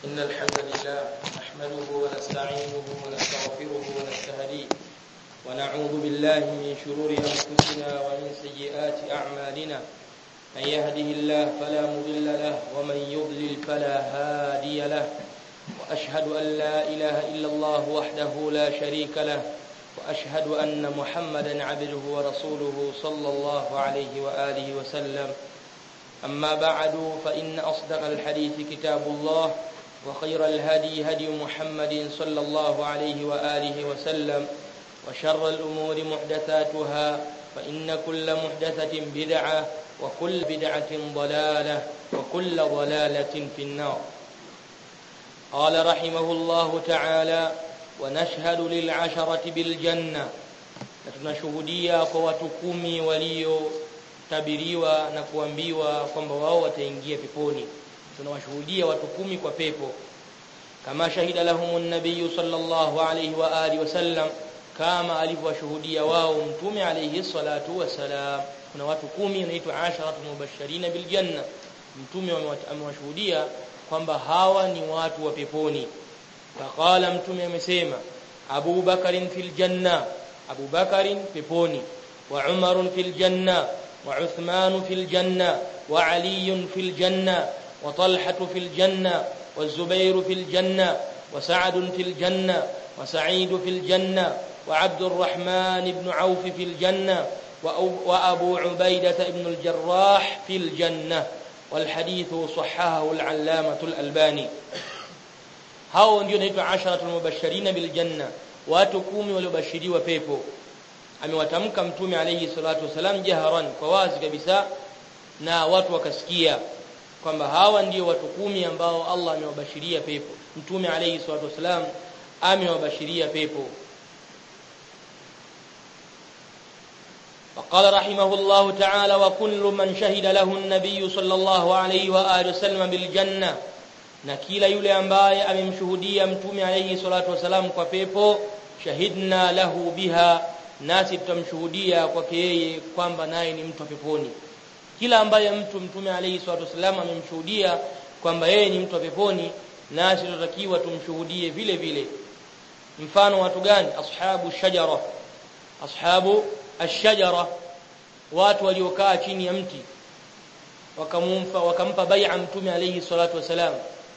إن الحمد لله نحمده ونستعينه ونستغفره ونستهديه ونعوذ بالله من شرور أنفسنا ومن سيئات أعمالنا من يهده الله فلا مضل له ومن يضلل فلا هادي له وأشهد أن لا إله إلا الله وحده لا شريك له وأشهد أن محمدا عبده ورسوله صلى الله عليه وآله وسلم أما بعد فإن أصدق الحديث كتاب الله وخير الهدي هدي محمد صلى الله عليه وآله وسلم وشر الأمور محدثاتها فإن كل محدثة بدعة وكل بدعة ضلالة وكل ضلالة في النار قال رحمه الله تعالى ونشهد للعشرة بالجنة tunashuhudia kwa watu kumi waliotabiriwa na kuambiwa kwamba wao wataingia peponi tunawashuhudia watu kumi kwa pepo kama shahida lahumun nabiy sallallahu alayhi wa alihi wasallam kama alivyowashuhudia wao mtume alayhi salatu wasalam kuna watu kumi wanaitwa asharatu mubashirina bil janna mtume amewashuhudia kwamba hawa ni watu wa peponi faqala mtume amesema Abu Bakarin fil janna Abu Bakarin peponi wa Umar fil janna wa Uthman fil janna wa Ali fil janna wa Talha fil janna wa Zubair fil janna wa Sa'd fil janna wa Sa'id fil janna wa Abd الرحمن ibn Auf fil janna وأبو عبيدة ابن الجراح في الجنة والحديث صححه العلامة الألباني hao ndio naitwa asharatul mubashirin bil janna watu kumi waliobashiriwa pepo amewatamka mtume alayhi salatu wasalam jaharan kwa wazi kabisa na watu wakasikia kwamba hawa ndio watu kumi ambao Allah amewabashiria pepo mtume alayhi salatu wasalam amewabashiria pepo وقال رحمه الله تعالى وكل من شهد له النبي صلى الله عليه واله وسلم بالجنه na kila yule ambaye amemshuhudia mtume alayhi salatu wasalam kwa pepo shahidna lahu biha nasi tutamshuhudia kwake yeye kwamba naye ni mtu wa peponi kila ambaye mtu mtume alayhi salatu wasalam amemshuhudia kwamba yeye ni mtu wa peponi nasi tutatakiwa tumshuhudie vile vile mfano watu gani ashabu shajara ashabu ashajara watu waliokaa chini ya mti wakamumpa wakampa bai'a mtume alayhi salatu wasalam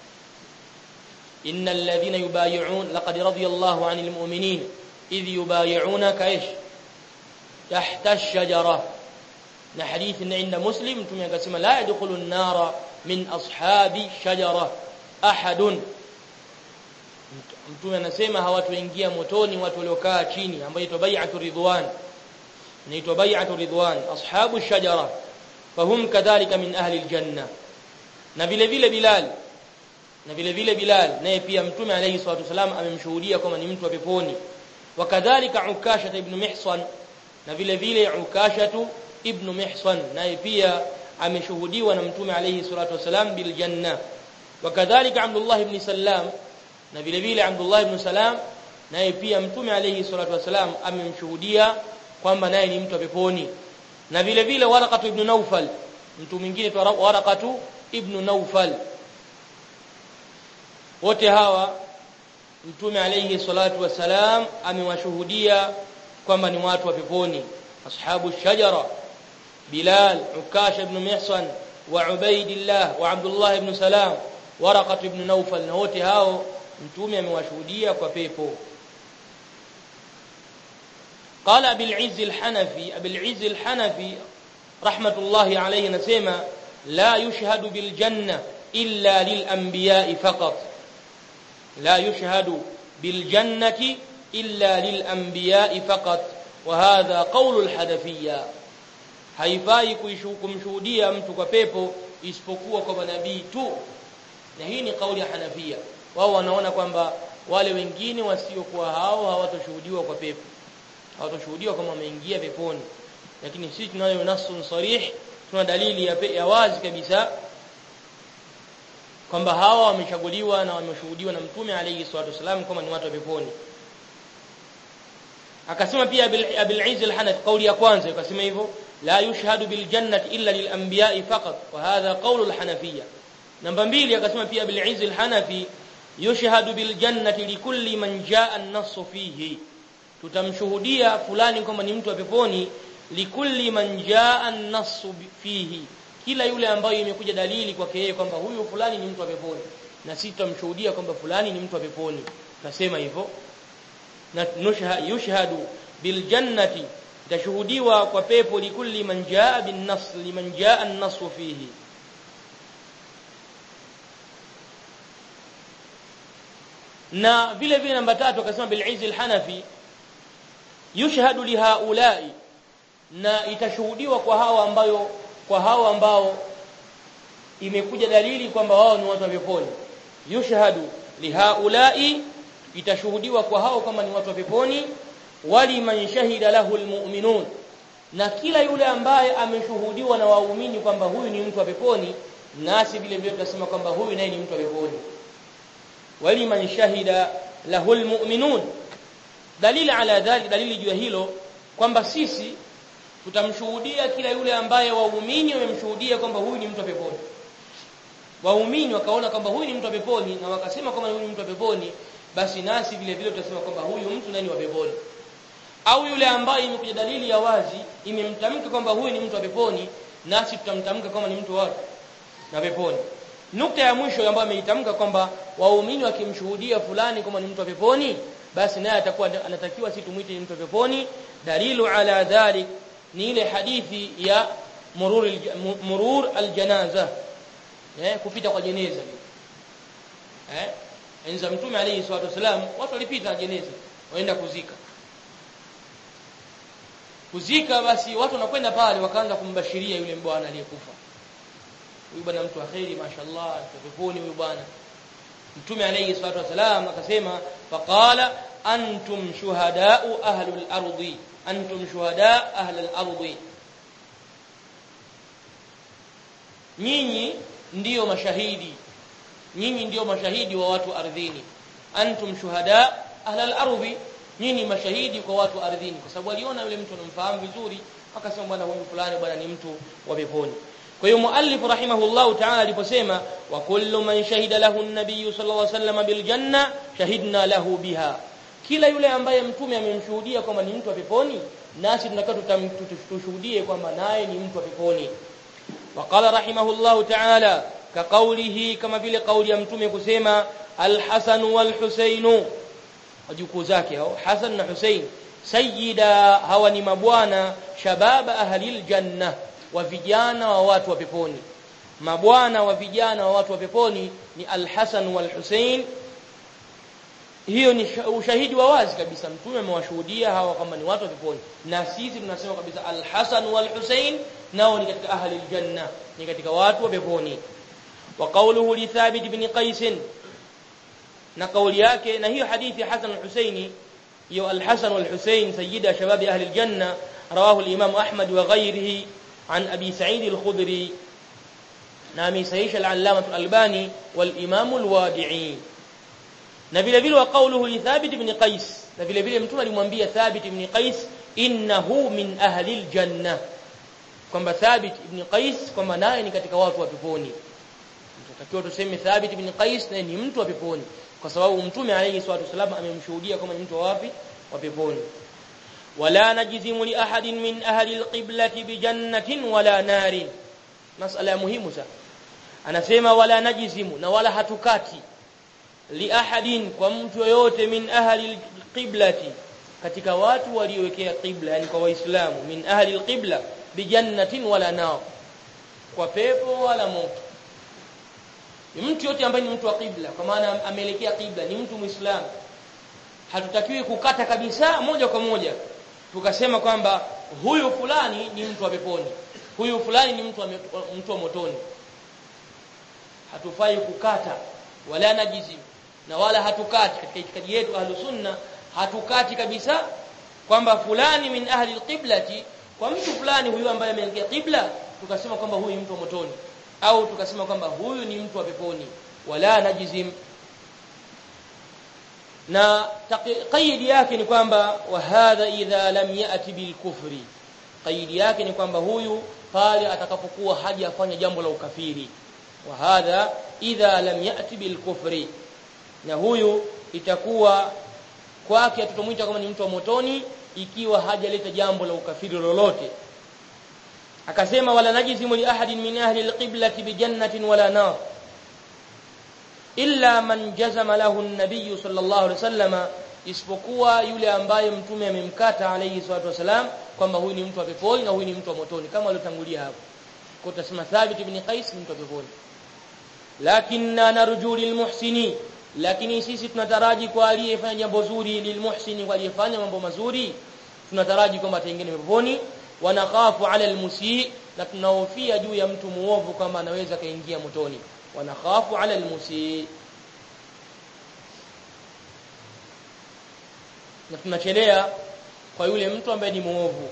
إن الذين يبايعون لقد رضي الله عن المؤمنين إذ يبايعونك إيش تحت الشجرة حديث عند مسلم ثم يقسم لا يدخل النار من أصحاب شجرة أحد mtume anasema hawatoingia motoni watu waliokaa chini ambayo inaitwa bai'atu ridwan inaitwa bai'atu ridwan ashabu shajara fahum kadhalika min ahli aljanna na vile vile bilal na vile vile Bilal naye pia mtume alayhi salatu wasalam amemshuhudia kwamba ni mtu wa peponi wakadhalika Ukasha ibn Mihsan na vile vile Ukasha ibn Mihsan naye pia ameshuhudiwa na mtume alayhi salatu wasalam bil janna wakadhalika Abdullah ibn Salam na vile vile Abdullah ibn Salam naye pia mtume alayhi salatu wasalam amemshuhudia kwamba naye ni mtu wa peponi na vile vile Waraqatu ibn Nawfal mtu mwingine tu Waraqatu ibn Nawfal wote hawa mtume alayhi salatu wasalam amewashuhudia kwamba ni watu wa peponi ashabu shajara bilal ukasha ibn mihsan wa ubaidillah wa abdullah ibn salam waraqat ibn nawfal na wote hao mtume amewashuhudia kwa pepo قال ابي العز الحنفي ابي العز الحنفي رحمه الله عليه نسمع لا يشهد بالجنه الا للانبياء فقط لا يشهد بالجنة إلا للأنبياء فقط وهذا قول الحنفية haifai kumshuhudia mtu kwa pepo isipokuwa kwa manabii tu na hii ni kauli ya Hanafia wao wanaona kwamba wale wengine wasiokuwa hao hawatoshuhudiwa kwa pepo hawatoshuhudiwa kama wameingia peponi lakini sisi tunayo nasun sarih tuna dalili ya, ya wazi kabisa kwamba hawa wamechaguliwa na wameshuhudiwa na mtume alayhi salatu wasalam kama ni watu wa peponi akasema pia Abil Izz al-Hanafi kauli ya kwanza akasema hivyo la yushhadu bil jannati illa lil anbiya'i faqat wa hadha qawlu al-Hanafiyya namba mbili akasema pia bil izz al hanafi yushhadu bil jannati likulli man jaa an-nass fihi tutamshuhudia fulani kwamba ni mtu wa peponi likulli man jaa an-nass fihi kila yule ambayo imekuja dalili kwake yeye kwamba huyu fulani ni mtu wa peponi na sisi tutamshuhudia kwamba fulani ni mtu wa peponi nasema hivyo na yushhadu bil jannati tashuhudiwa kwa pepo likulli man jaa bin nas liman jaa an-nas fihi na vile vile namba tatu akasema bil izz al hanafi yushhadu li haula'i na itashuhudiwa kwa hawa ambayo kwa hawa ambao imekuja dalili kwamba wao ni watu wa peponi yushhadu li haula'i itashuhudiwa kwa hao kama ni watu wa peponi wali man shahida lahu almu'minun na kila yule ambaye ameshuhudiwa na waumini kwamba huyu ni mtu wa peponi nasi vile vile tutasema kwamba huyu naye ni mtu wa peponi wali man shahida lahu almu'minun dalili ala dhalik dalili juu ya hilo kwamba sisi tutamshuhudia kila yule ambaye waumini wamemshuhudia kwamba huyu ni mtu wa peponi waumini wakaona kwamba huyu ni mtu wa peponi na wakasema kwamba huyu ni mtu wa peponi basi nasi vile vile tutasema kwamba huyu mtu nani wa peponi au yule ambaye imekuja dalili ya wazi imemtamka kwamba huyu ni mtu wa peponi nasi tutamtamka kwamba ni mtu wa na peponi nukta ya mwisho ambayo ameitamka kwamba waumini wakimshuhudia fulani kama ni mtu wa peponi basi naye atakuwa anatakiwa si tumuite ni mtu wa peponi dalilu ala dhalik ni ile hadithi ya murur murur aljanaza eh kupita kwa jeneza eh enza mtume alayhi salatu wasalam watu walipita na jeneza waenda kuzika kuzika basi watu wanakwenda pale wakaanza kumbashiria yule bwana aliyekufa huyu bwana mtu akhiri mashallah peponi huyu bwana mtume alayhi salatu wasalam akasema faqala antum shuhadau ahlul ardi antum shuhada ahlul ardi nyinyi ndiyo mashahidi nyinyi ndiyo mashahidi wa watu ardhini antum shuhada ahlul ardi nyinyi mashahidi kwa watu ardhini kwa sababu aliona yule mtu anamfahamu vizuri akasema bwana huyu fulani bwana ni mtu wa peponi kwa hiyo muallif rahimahullahu ta'ala aliposema wa kullu man shahida lahu an-nabiy sallallahu alayhi wasallam bil janna shahidna lahu biha kila yule ambaye mtume amemshuhudia kwamba ni mtu wa peponi nasi tunataka tushuhudie kwamba naye ni mtu wa peponi waqala rahimahullahu ta'ala ka qawlihi kama vile kauli ya mtume kusema al-Hasan wal-Husayn wajukuu zake hao Hasan na Husayn sayyida hawa ni mabwana shababa ahlil janna wa vijana wa watu wa peponi mabwana wa vijana wa watu wa peponi ni al-Hasan wal-Husayn hiyo ni ushahidi wa wazi kabisa mtume amewashuhudia hawa kama ni watu wa peponi na sisi tunasema kabisa al-Hasan wal-Husayn nao ni katika ahli al-janna ni katika watu wa peponi wa qawluhu li Thabit ibn Qais na kauli yake na hiyo hadithi ya Hasan al-Husaini hiyo al-Hasan wal-Husayn sayyida shabab ahli al-janna rawahu al-Imam Ahmad wa ghayrihi عن أبي سعيد الخدري نامي سيش العلامة الألباني والإمام الوادعي نبيل بيل وقوله لثابت بن قيس نبيل بيل متوما لمwambia ثابت بن قيس إنه من أهل الجنة kwamba Thabit ibn Qais kwamba naye ni katika watu wa peponi tutakiwa tuseme Thabit ibn Qais naye ni mtu wa peponi kwa sababu mtume alayhi salatu wasallam amemshuhudia kama ni mtu wapi wa peponi ولا نجزم لأحد من أهل القبلة بجنة ولا نار مسألة مهمة sana anasema wala najizimu na wala hatukati li ahadin kwa mtu yoyote min ahli alqiblati katika watu waliowekea qibla yani kwa waislamu min ahli alqibla bijannatin wala nar kwa pepo wala moto ni mtu yote ambaye ni mtu wa qibla kwa maana ameelekea qibla ni mtu muislamu hatutakiwi kukata kabisa moja kwa moja tukasema kwamba huyu fulani ni mtu wa peponi huyu fulani ni mtu wa mtu wa motoni hatufai kukata wala najizi na wala hatukati katika itikadi yetu ahlus sunna hatukati kabisa kwamba fulani min ahli alqiblati kwa mtu fulani huyu ambaye ameelekea qibla tukasema kwamba huyu ni mtu wa motoni au tukasema kwamba huyu ni mtu wa peponi wala najizim na qaidi yake ni kwamba wa hadha idha lam yati bil kufri qaidi yake ni kwamba huyu pale atakapokuwa hajafanya jambo la ukafiri wa hadha idha lam yati bil kufri na huyu itakuwa kwake tutamwita kama ni mtu wa motoni ikiwa hajaleta jambo la ukafiri lolote akasema wala najizimu li ahadin min ahli alqiblati bi jannatin wala nar illa man jazama lahu an-nabiy sallallahu alaihi wasallama isipokuwa yule ambaye mtume amemkata alayhi salatu wasalam kwamba huyu ni mtu wa peponi na huyu ni mtu wa motoni kama aliotangulia hapo kwa tutasema Thabit ibn Qais ni mtu wa peponi lakinna narju lilmuhsini lakini sisi tunataraji kwa aliyefanya jambo zuri lilmuhsini kwa aliyefanya mambo mazuri tunataraji kwamba ataingia peponi wanakhafu ala almusii na tunahofia juu ya mtu muovu kama anaweza kaingia motoni wanakhafu ala almusii na tunachelea kwa yule mtu ambaye ni muovu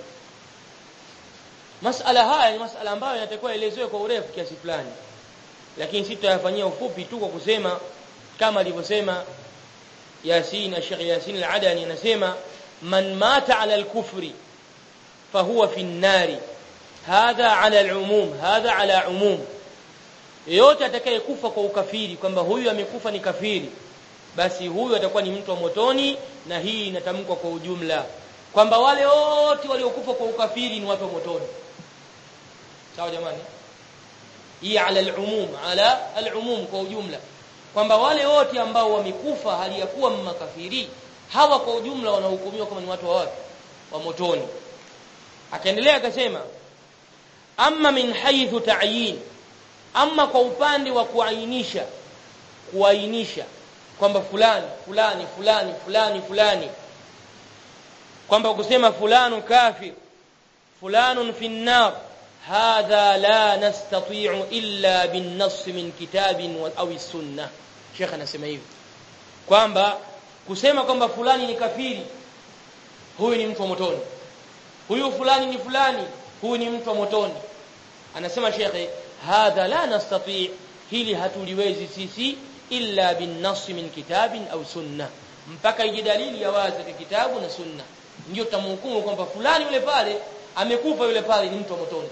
masala haya ni masala ambayo yanatakiwa elezewe kwa urefu kiasi fulani lakini sisi tutayafanyia ufupi tu kwa kusema kama alivyosema Yasin Sheikh Yasin Al-Adani anasema man mata ala al-kufri fahuwa fi an-nari hadha ala al-umum hadha ala umum yeyote atakayekufa kwa ukafiri kwamba huyu amekufa ni kafiri basi huyu atakuwa ni mtu wa motoni na hii inatamkwa kwa ujumla kwamba wale wote waliokufa kwa ukafiri ni watu wa motoni sawa jamani hii ala al-umum ala al-umum kwa ujumla kwamba wale wote ambao wamekufa hali ya kuwa makafiri hawa kwa ujumla wanahukumiwa kama ni watu wa wapi wa motoni akaendelea akasema amma min haythu ta'yin amma kwa upande wa kuainisha kuainisha kwamba fulani fulani fulani fulani fulani kwamba kusema fulanu kafir fulanun fi an-nar hadha la nastati'u illa bin-nass min kitabin aw as-sunnah Sheikh anasema hivi kwamba kusema kwamba fulani ni kafiri huyu ni mtu wa motoni huyu fulani ni fulani huyu ni mtu wa motoni anasema Sheikh hadha la nastati' hili hatuliwezi sisi illa bin-nass min kitabin au sunna mpaka ije dalili ya wazi katika kitabu na sunna ndio tutamhukumu kwamba fulani yule pale amekufa yule pale ni mtu wa motoni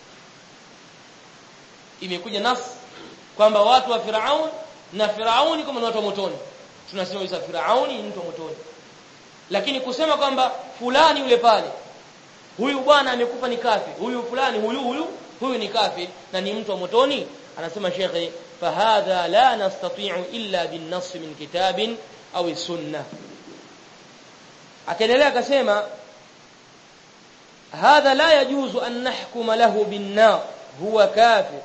imekuja nas kwamba watu wa Firaun na Firauni kama ni watu wa motoni tunasema isa Firauni ni mtu wa motoni lakini kusema kwamba fulani yule pale huyu bwana amekufa ni kafi huyu fulani huyu huyu huyu ni kafi na ni mtu wa motoni anasema shekhe fahadha la nastati'u illa bin nass min kitabin au sunnah akaendelea akasema hadha la yajuzu an nahkuma lahu bin nar huwa kafir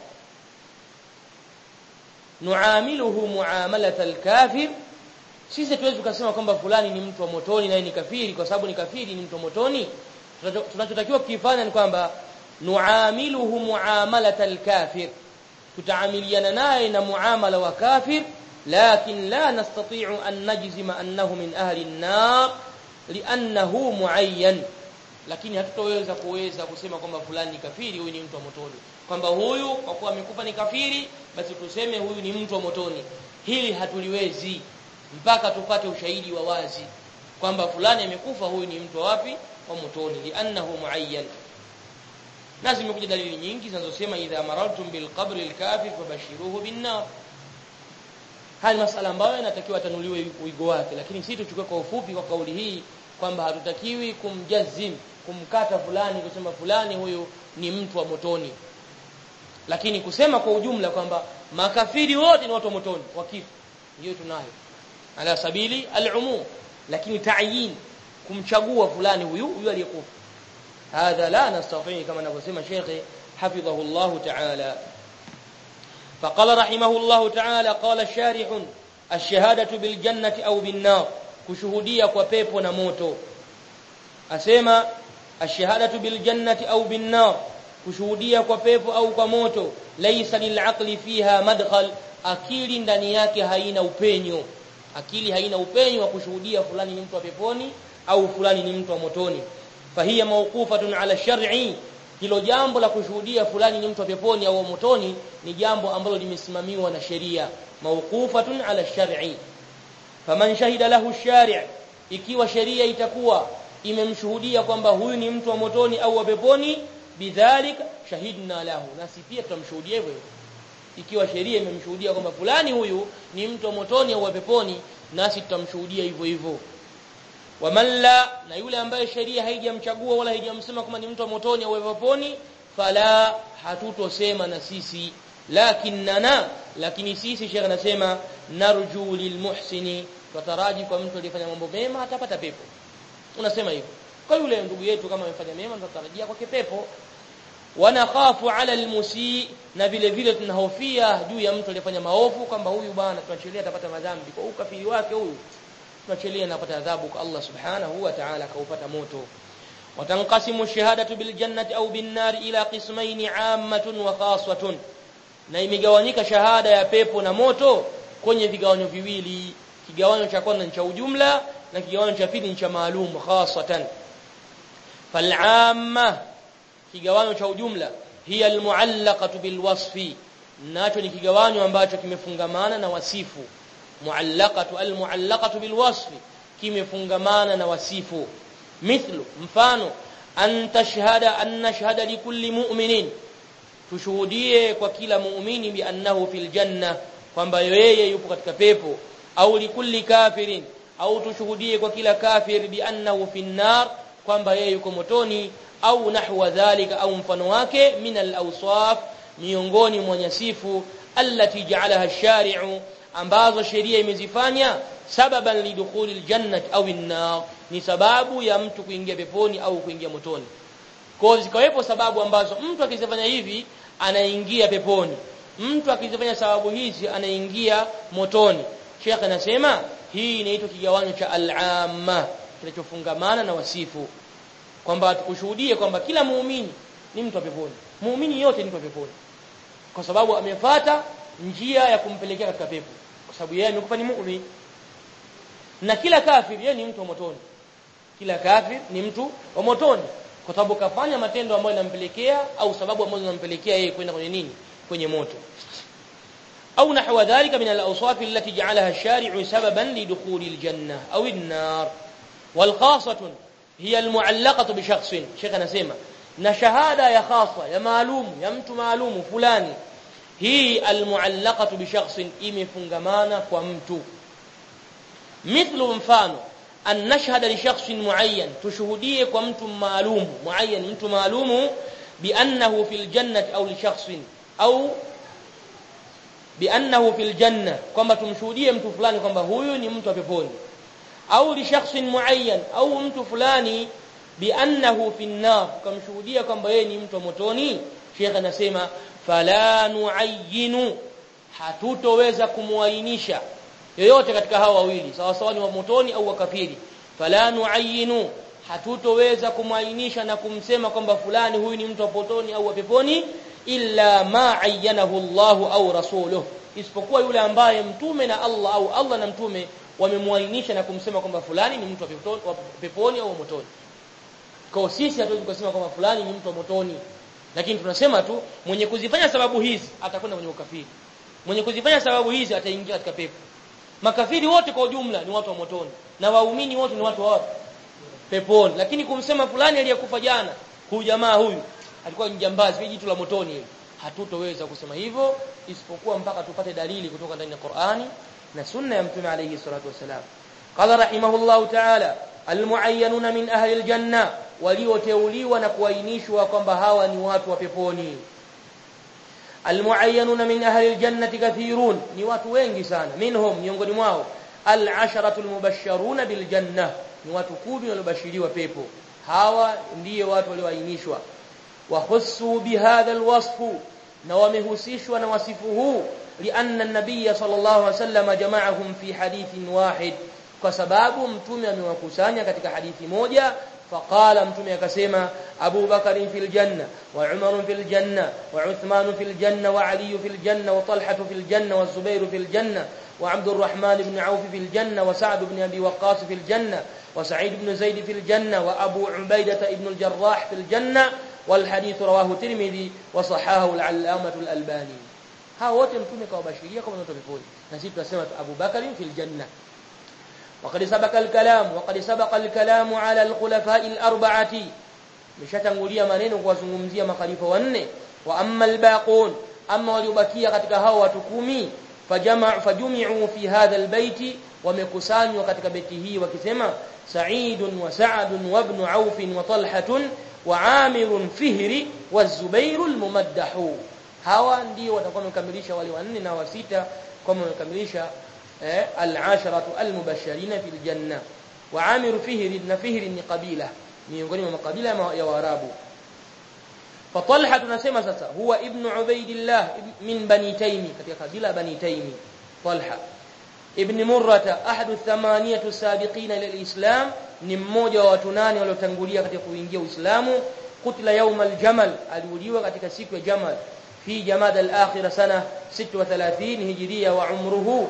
nuamiluhu muamalat al-kafir sisi tuwezi kusema kwamba fulani ni mtu wa motoni na ni kafiri kwa sababu ni kafiri ni mtu wa motoni tunachotakiwa kukifanya ni kwamba nuamiluhu muamalat al-kafir tutaamiliana naye na muamala wa kafir lakin la nastati'u an najzima annahu min ahli an-nar li'annahu muayyan lakini hatutoweza kuweza kusema kwamba fulani ni kafiri huyu ni mtu wa motoni kwamba huyu kwa kuwa amekufa ni kafiri basi tuseme huyu ni mtu wa motoni hili hatuliwezi mpaka tupate ushahidi wa wazi kwamba fulani amekufa huyu ni mtu wapi wa motoni li'annahu muayyan na zimekuja dalili nyingi zinazosema idha marartum bil qabri al kafir fabashiruhu bin nar haya masala ambayo yanatakiwa tanuliwe uigo wake lakini sisi tuchukue kwa ufupi kwa kauli hii kwamba hatutakiwi kumjazim kumkata fulani kusema fulani huyu ni mtu wa motoni lakini kusema kwa ujumla kwamba makafiri wote ni watu wa motoni wakifu ndio tunayo ala sabili al-umum lakini ta'yin kumchagua fulani huyu huyu aliyekufa hadha la nastati kama anavyosema Sheikh hafidhahu Allah ta'ala فقال رحمه الله تعالى قال الشارح الشهادة بالجنة أو بالنار kushuhudia kwa pepo na moto asema ashhadatu bil jannati au bin nar kushuhudia kwa pepo au kwa moto laysa lil aqli fiha madkhal akili ndani yake haina upenyo akili haina upenyo wa kushuhudia fulani ni mtu wa peponi au fulani ni mtu wa motoni fahiya mawqufatun ala shar'i hilo jambo la kushuhudia fulani ni mtu wa peponi au motoni ni jambo ambalo limesimamiwa na sheria mawqufatun ala shar'i faman shahida lahu shari' ikiwa sheria itakuwa imemshuhudia kwamba huyu ni mtu wa motoni au wa peponi bidhalik shahidna lahu nasi pia tutamshuhudia hivyo ikiwa sheria imemshuhudia kwamba fulani huyu ni mtu wa motoni au wa peponi nasi tutamshuhudia hivyo hivyo waman la na yule ambaye sheria haijamchagua wala haijamsema kama ni mtu wa motoni au wa peponi fala hatutosema na sisi lakinnana lakini sisi shekhe anasema narju lilmuhsini tutaraji kwa mtu aliyefanya mambo mema atapata pepo unasema hivyo kwa yule ndugu yetu kama amefanya mema tutarajia kwake pepo wanakhafu ala almusii na vile vile tunahofia juu ya mtu aliyefanya maovu kwamba huyu bwana tunachelia atapata madhambi kwa ukafiri wake huyu tunachelia anapata adhabu kwa Allah subhanahu wa ta'ala kaupata moto watanqasimu shahadatu bil jannati au bin nar ila qismayn 'ammatun wa khaswatun na imegawanyika shahada ya pepo na moto kwenye vigawanyo viwili kigawanyo cha kwanza ni cha ujumla na kigawanyo cha pili ni cha maalum khasatan fal'amma kigawanyo cha ujumla hiya almuallaqatu bilwasfi nacho ni kigawanyo ambacho kimefungamana na wasifu muallaqatu almuallaqatu bilwasfi kimefungamana na wasifu mithlu mfano an tashhada an nashhada likulli mu'minin tushuhudie kwa kila muumini bi annahu fil janna kwamba yeye yupo katika pepo au likulli kafirin au tushuhudie kwa kila kafir bi annahu fin nar kwamba yeye yuko motoni au nahwa dhalika au mfano wake min al-awsaf miongoni mwa nyasifu allati ja'alaha ash-shari'u ambazo sheria imezifanya sababan lidukhuli al-jannati au an-nar ni sababu ya mtu kuingia peponi au kuingia motoni kwa zikawepo sababu ambazo mtu akizifanya hivi anaingia peponi mtu akizifanya sababu hizi anaingia motoni Sheikh anasema hii inaitwa kigawanyo cha al-amma kinachofungamana na wasifu kwamba tukushuhudie kwamba kila muumini ni mtu wa peponi muumini yote ni mtu wa peponi kwa sababu amefata njia ya kumpelekea katika pepo kwa sababu yeye amekufa ni muumini na kila kafir yeye ni mtu wa motoni kila kafir ni mtu wa motoni kwa sababu kafanya matendo ambayo yanampelekea au sababu ambazo zinampelekea yeye kwenda kwenye nini kwenye moto au nahwa dhalika min al-awsaf allati ja'alaha ash-shari'u sababan lidukhuli al-janna au an-nar wal khasatun hiya al-mu'allaqatu bi shakhsin shekha anasema na shahada ya khasa ya maalumu ya mtu maalumu fulani hii al-mu'allaqatu bi shakhsin imefungamana kwa mtu mithlu mfano an nashhada li shakhsin muayyan tushuhudie kwa mtu maalum muayyan mtu maalumu bi annahu fil jannati au li shakhsin au bi annahu fil janna kwamba tumshuhudie mtu fulani kwamba huyu ni mtu wa peponi au li shakhsin muayyan au mtu fulani bi annahu fin nar kumshuhudia kwamba yeye ni mtu wa motoni Sheikh anasema fala nuayyinu hatutoweza kumuainisha yoyote katika hawa wawili sawa sawa ni wa motoni au wakafiri fala nuayyinu hatutoweza kumainisha na kumsema kwamba fulani huyu ni mtu wa potoni au wa peponi illa ma ayyanahu Allah au rasuluhu isipokuwa yule ambaye mtume na Allah au Allah na mtume wamemwainisha na kumsema kwamba fulani ni mtu wa peponi, wa peponi au wa motoni kwa sisi hatuwezi kusema kwamba fulani ni mtu wa motoni lakini tunasema tu mwenye kuzifanya sababu hizi atakwenda kwenye ukafiri mwenye kuzifanya sababu hizi ataingia katika pepo makafiri wote kwa ujumla ni watu wa motoni na waumini wote ni watu wa wapi peponi lakini kumsema fulani aliyekufa jana huyu jamaa huyu alikuwa ni jambazi hili jitu la motoni hili hatutoweza kusema hivyo isipokuwa mpaka tupate dalili kutoka ndani ya Qur'ani na sunna ya mtume alayhi salatu wasalam qala rahimahullahu ta'ala almuayyanuna min ahli aljanna walioteuliwa na kuainishwa kwamba hawa ni watu wa peponi almuayyanuna min ahli aljannati kathirun ni watu wengi sana minhum miongoni mwao al-asharatu al-mubashsharuna bil janna ni watu kumi waliobashiriwa pepo hawa ndiyo watu walioainishwa wa khussu bihadha al-wasf na wamehusishwa na wasifu huu lianna an-nabiy sallallahu alaihi wasallam jama'ahum fi hadithin wahid kwa sababu mtume amewakusanya katika hadithi moja فقال متوم akasema Abu Bakar fil janna wa Umar fil janna wa Uthman fil janna wa Ali fil janna wa Talha fil janna wa Zubair fil janna wa Abd الرحمن بن عوف في الجنة وسعد بن أبي وقاص في الجنة وسعيد بن زيد في الجنة وأبو عبيدة بن الجراح في الجنة والحديث رواه الترمذي وصححه العلامة الألباني ها wote mtume kawabashiria kama watu peponi na sisi tunasema Abu Bakar fil janna وقد سبق الكلام وقد سبق الكلام على الخلفاء الأربعة مشatangulia maneno kuwazungumzia makhalifa wanne wa amma albaqun ama waliobakia katika hao watu kumi fajama fajumi'u fi hadha albayti wamekusanywa katika beti hii wakisema Sa'id wa Sa'd wa ibn Auf wa Talha wa Amir Fihri wa Zubair almumaddahu hawa ndio watakuwa wamekamilisha wale wanne na wa sita kama wamekamilisha eh, al-asharatu al-mubashirina fil janna wa Amir Fihri na Fihri ni kabila miongoni mwa makabila ya Waarabu فطلحه tunasema sasa huwa ibn ubaidillah min bani taymi katika kabila bani taymi talha ibn murrata ahadu thamaniyatu sabiqina ila alislam ni mmoja wa watu nane waliotangulia katika kuingia uislamu kutila yawm aljamal aliuliwa katika siku ya jamal fi jamad alakhir sana 36 hijria wa umruhu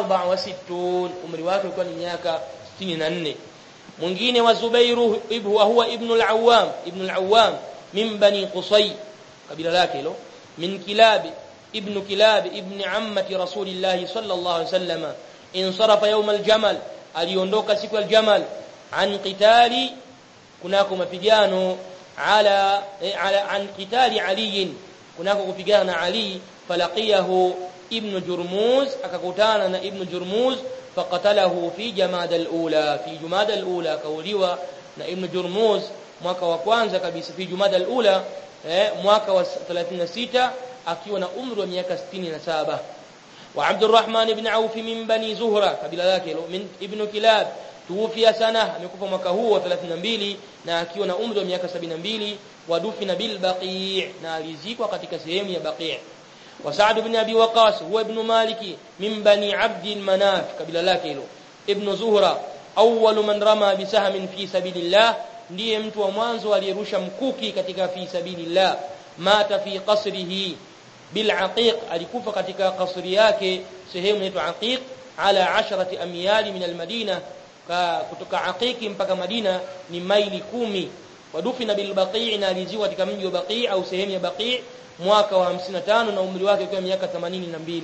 64 umri wake ulikuwa ni miaka 64 mwingine wa zubairu ibhu huwa ibn al-awwam ibn al-awwam من بني قصي قبيله lake hilo من كلاب ابن كلاب ابن عمة رسول الله صلى الله عليه وسلم انصرف يوم الجمل aliondoka siku ya jamal an qitali kunako mapigano ala ala an qitali ali kunako kupigana ali falaqiyahu ibn jurmuz akakutana na ibn jurmuz faqatalahu fi jamada al-ula fi jumada al-ula kauliwa na ibn jurmuz mwaka wa kwanza kabisa fi jumada al-ula eh, mwaka wa 36 akiwa na umri wa miaka 67 wa Abdurrahman ibn Auf min bani Zuhra kabila lake min ibn Kilab tuwafia sana amekufa mwaka huu wa 32 na akiwa na umri wa miaka 72 wa dufina bil Baqi' na alizikwa katika sehemu ya Baqi' wa Sa'd ibn Abi Waqqas huwa ibn Malik min bani Abd al-Manaf kabila lake hilo ibn Zuhra awwal man rama bisahmin fi sabilillah ndiye mtu wa mwanzo aliyerusha mkuki katika fi sabilillah mata fi qasrihi bil aqiq alikufa katika kasri yake sehemu inaitwa aqiq ala 10 amyali min al madina kutoka aqiqi mpaka madina ni maili kumi wadufina bil baqi' na aliziwa katika mji wa baqi' au sehemu ya baqi' mwaka wa 55 na umri wake ukiwa miaka 82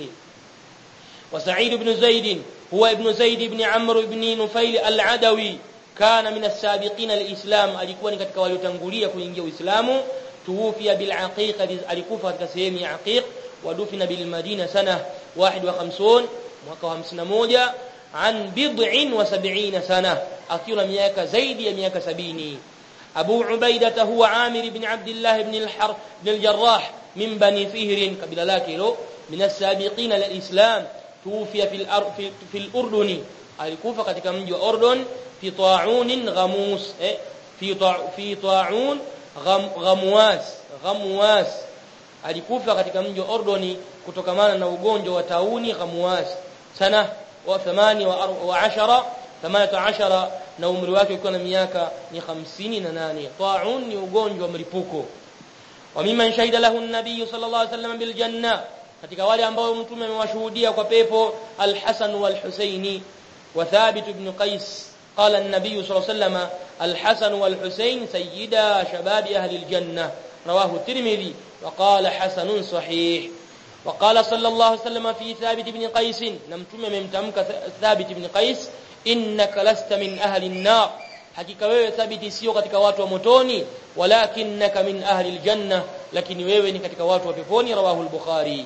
wa Sa'id ibn Zaid huwa ibn Zaid ibn Amr ibn Nufail al-Adawi kana min as-sabiqina al-islam alikuwa ni katika waliotangulia kuingia uislamu tuwufia bil aqiq alikufa katika sehemu ya aqiq wadufina bil madina sana 51 mwaka wa 51 an bid'in wa 70 sana akiwa na miaka zaidi ya miaka 70 Abu Ubaidah huwa Amir ibn Abdullah ibn al-Harb ibn al-Jarrah min bani Fihr kabila lake hilo min as-sabiqina al-islam tuwufia fil fil urduni alikufa katika mji wa Urdun في طاعون غموس في في طاعون غمواس غمواس alikufa katika mji wa Ordoni kutokamana na ugonjwa wa tauni ghamwas sana wa 8 wa 10 18 na umri wake ukiwa na miaka ni 58 taun ni ugonjwa wa mlipuko wa mimman shahida lahu an-nabiy sallallahu alayhi wasallam bil janna katika wale ambao mtume amewashuhudia kwa pepo al-Hasan wal-Husaini wa Thabit ibn Qais قال النبي صلى الله عليه وسلم الحسن والحسين سيدا شباب أهل الجنة رواه الترمذي وقال حسن صحيح وقال صلى الله عليه وسلم في ثابت بن قيس نمتم ممتمك ثابت بن قيس إنك لست من أهل النار hakika wewe thabiti sio katika watu wa motoni walakinnaka min ahli aljanna lakini wewe ni katika watu wa peponi rawahu al-bukhari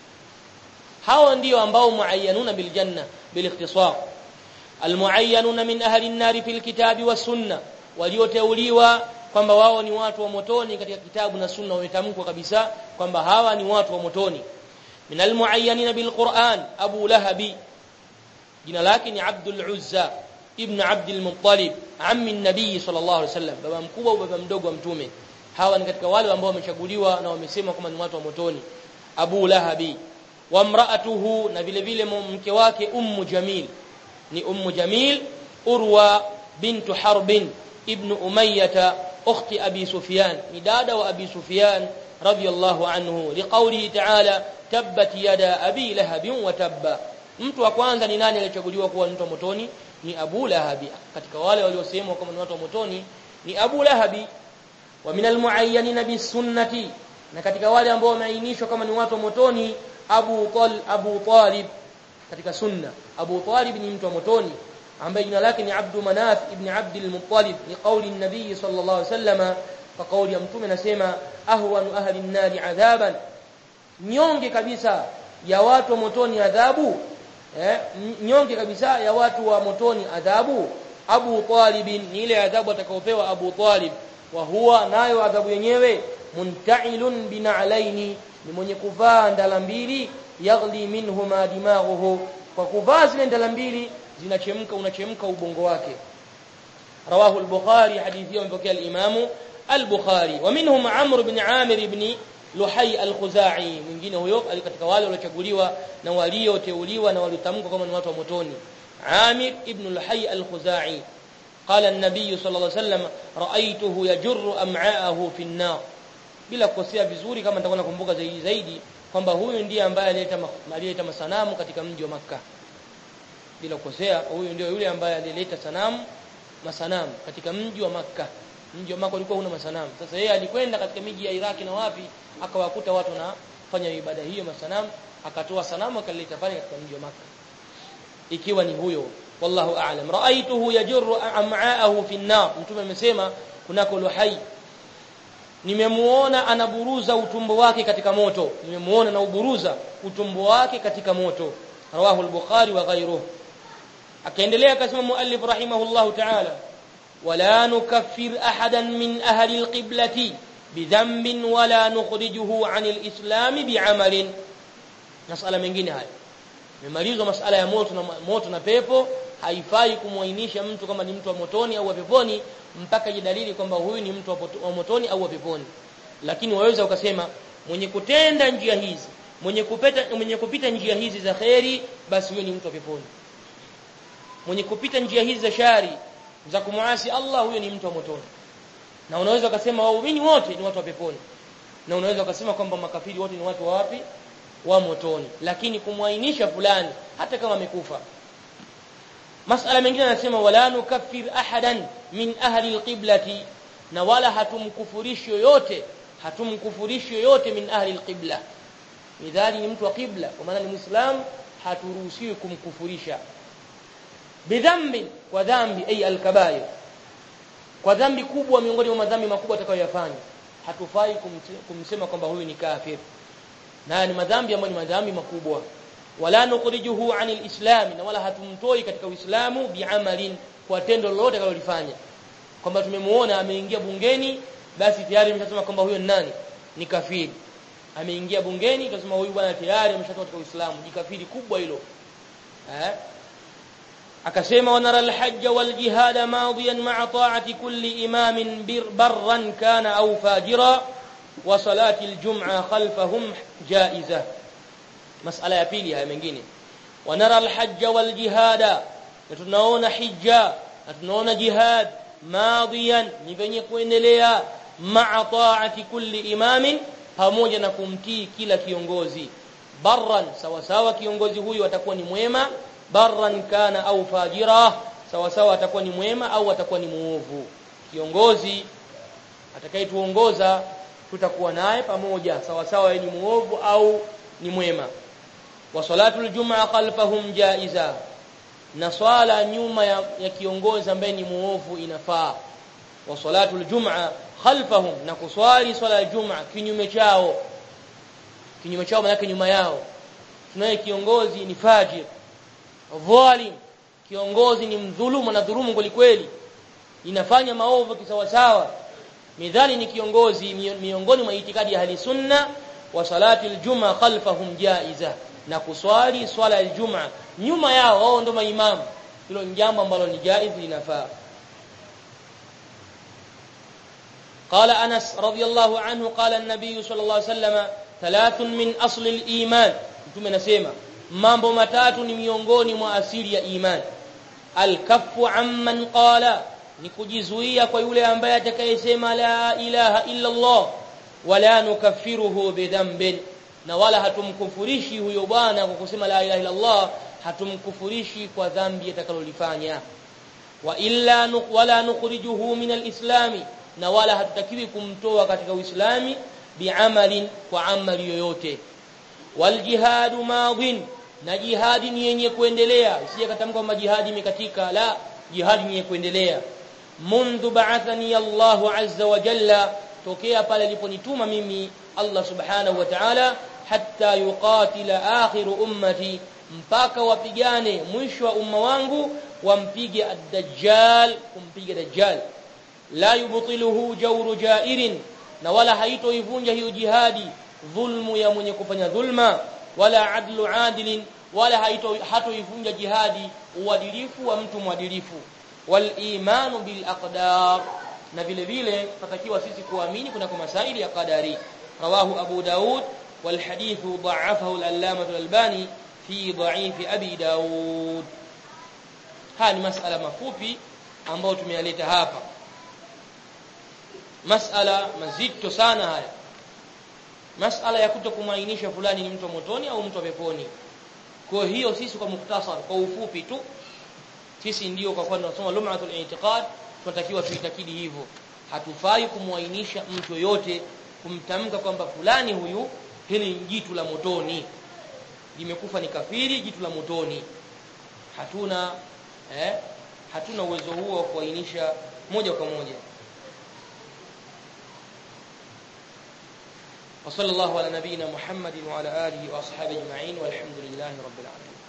hawa ndio ambao muayyanuna bil janna bil ikhtisar almuayyanuna min ahli an-nar fil kitabi was sunna walioteuliwa kwamba wao ni watu wa motoni katika kitabu na sunna wametamkwa kabisa kwamba hawa ni watu wa motoni min almuayyanina bil Qur'an Abu Lahabi jina lake ni Abdul Uzza ibn Abdul Muttalib ammi an-nabii sallallahu alaihi wasallam baba mkubwa au baba mdogo wa mtume hawa ni katika wale ambao wamechaguliwa na wamesema kwamba ni watu wa motoni Abu Lahabi wa mraatuhu na vile vile mke wake Ummu Jamil ni Ummu Jamil Urwa bintu Harbin ibn Umayyah ukhti Abi Sufyan ni dada wa Abi Sufyan radiyallahu anhu liqawlihi ta'ala tabbat yada abi lahab wa tabba mtu wa kwanza ni nani aliyechaguliwa kuwa mtu wa motoni ni Abu Lahabi katika wale waliosemwa kama ni watu wa motoni ni Abu Lahabi wa min almuayyanin bisunnati na katika wale ambao wameainishwa kama ni watu wa motoni Abu Tal Abu Talib katika sunna Abu Talib ni mtu wa motoni ambaye jina lake ni Abdu Manaf ibn Abd al-Muttalib ni kauli an-nabii sallallahu alaihi wasallam kwa kauli ya mtume anasema ahwanu ahli an-nari adhaban nyonge kabisa ya watu wa motoni adhabu eh nyonge kabisa ya watu wa motoni adhabu Abu Talib ni ile adhabu atakayopewa Abu Talib wa huwa nayo adhabu yenyewe muntailun bina'laini ni mwenye kuvaa ndala mbili yaghli minhuma dimaghuhu kwa kuvaa zile ndala mbili zinachemka unachemka ubongo wake rawahu al-bukhari hadithi mpokea al-imamu al-bukhari wa minhum amr ibn amir ibn luhai al-khuzai mwingine huyo katika wale waliochaguliwa na walioteuliwa na waliotamkwa kama ni watu wa motoni amir ibn luhai al-khuzai قال النبي صلى الله عليه وسلم رايته يجر امعاءه في النار bila kukosea vizuri kama nitakuwa nakumbuka zaidi zaidi kwamba huyu ndiye ambaye alileta alileta masanamu katika mji wa maka bila kukosea huyu ndio yule ambaye alileta sanamu masanamu katika mji wa maka mji wa maka ulikuwa una masanamu sasa yeye alikwenda katika miji ya Iraki na wapi akawakuta watu wanafanya ibada hiyo masanamu akatoa sanamu akaleta pale katika mji wa maka ikiwa ni huyo wallahu a'lam ra'aytuhu yajurru am'aahu fi an-nar mtume amesema kunako luhai nimemuona anaburuza utumbo wake katika moto nimemuona na uburuza utumbo wake katika moto rawahu al-bukhari wa ghayruhu akaendelea akasema muallif rahimahullahu ta'ala wala nukaffir ahadan min ahli al-qiblati bidhanbin wala nukhrijuhu 'an al-islam bi'amalin masala mengine haya memalizwa masala ya moto na moto na pepo haifai kumwainisha mtu kama ni mtu wa motoni au wa peponi mpaka jidalili kwamba huyu ni mtu wa motoni au wa peponi lakini waweza ukasema mwenye kutenda njia hizi mwenye kupita mwenye kupita njia hizi za kheri basi huyo ni mtu wa peponi mwenye kupita njia hizi za shari za kumuasi Allah huyo ni mtu wa motoni na unaweza ukasema waumini wote ni watu wa peponi na unaweza ukasema kwamba makafiri wote ni watu wa wapi wa motoni lakini kumwainisha fulani hata kama amekufa masala mengine anasema wala nukaffir ahadan min ahli alqiblati na wala hatumkufurishi yoyote hatumkufurishi yoyote min ahli alqibla midhali ni mtu wa qibla kwa maana ni muislam haturuhusiwi kumkufurisha bidhambi kwa dhambi ay alkabair kwa dhambi kubwa miongoni mwa madhambi makubwa atakayoyafanya hatufai kumsema kwamba huyu ni kafir na ni madhambi ambayo ni madhambi makubwa wala nukhrijuhu anil islam na wala hatumtoi katika uislamu biamalin kwa tendo lolote akalolifanya kwamba tumemuona ameingia bungeni basi tayari tumeshasema kwamba huyo ni nani ni kafiri ameingia bungeni tunasema huyu bwana tayari ameshatoka katika uislamu ni kafiri kubwa hilo eh akasema wanara alhajj waljihad madiyan ma'a ta'ati kulli imamin barran kana au fajira wa salati aljum'a khalfahum jaiza masala ya pili haya mengine wanara alhajj waljihad na tunaona hija na tunaona jihad madiyan ni venye kuendelea ma'a ta'ati kulli imamin pamoja na kumtii kila kiongozi barran sawa sawa kiongozi huyu atakuwa ni mwema barran kana au fajira sawa sawa atakuwa ni mwema au atakuwa ni muovu kiongozi atakayetuongoza tutakuwa naye pamoja sawa sawa ni muovu au ni mwema wa salatul jumaa khalfahum jaiza na swala nyuma ya, ya kiongozi ambaye ni muovu inafaa wa salatul jumaa khalfahum na kuswali swala ya jumaa kinyume chao kinyume chao maana nyuma yao tunaye kiongozi ni fajir dhalim kiongozi ni mdhulumu na dhulumu kweli inafanya maovu kisawasawa midhali ni kiongozi miongoni mwa itikadi ya ahli sunna wa salati aljuma khalfahum jaiza na kuswali swala aljuma nyuma yao wao ndio maimamu hilo ni jambo ambalo ni jaiz linafaa قال أنس رضي الله عنه قال النبي صلى الله عليه وسلم ثلاث من أصل الإيمان mtume nasema mambo matatu ni miongoni mwa asili ya iman alkafu amman qala ni kujizuia kwa yule ambaye atakayesema la ilaha illa Allah wala nukaffiruhu bidhanbin na wala hatumkufurishi huyo bwana kwa kusema la ilaha illa Allah hatumkufurishi kwa dhambi atakalolifanya wa illa wala nukhrijuhu min alislami na wala hatutakiwi kumtoa katika uislami biamalin kwa amali yoyote waljihadu madhin na jihadi ni yenye kuendelea isije katamka kwamba jihadi imekatika la jihadi ni yenye kuendelea mundu ba'athani Allah azza wa jalla tokea pale aliponituma mimi Allah subhanahu wa ta'ala hatta yuqatila akhiru ummati mpaka wapigane mwisho wa umma wangu wampige ad-dajjal kumpiga dajjal la yubtiluhu jawru jairin na wala haitoivunja hiyo jihadi dhulmu ya mwenye kufanya dhulma wala adlu adilin wala haito hatoivunja jihadi uadilifu wa mtu mwadilifu wal imanu bil aqdar na vile vile tatakiwa sisi kuamini kuna kwa masaili ya qadari rawahu abu daud wal hadithu da'afahu al-allamah al-albani fi dha'if abi daud haya ni masala mafupi ambayo tumeyaleta hapa masala mazito sana haya masala ya kutokumainisha fulani ni mtu wa motoni au mtu wa peponi kwa hiyo sisi kwa muktasar kwa ufupi tu sisi ndio kwa kwani tunasoma lum'atul i'tiqad tunatakiwa tuitakidi hivyo hatufai kumwainisha mtu yote kumtamka kwamba fulani huyu hili ni jitu la motoni limekufa ni kafiri jitu la motoni hatuna eh hatuna uwezo huo wa kuainisha moja kwa moja وصلى الله على نبينا محمد وعلى آله وأصحابه أجمعين والحمد لله رب العالمين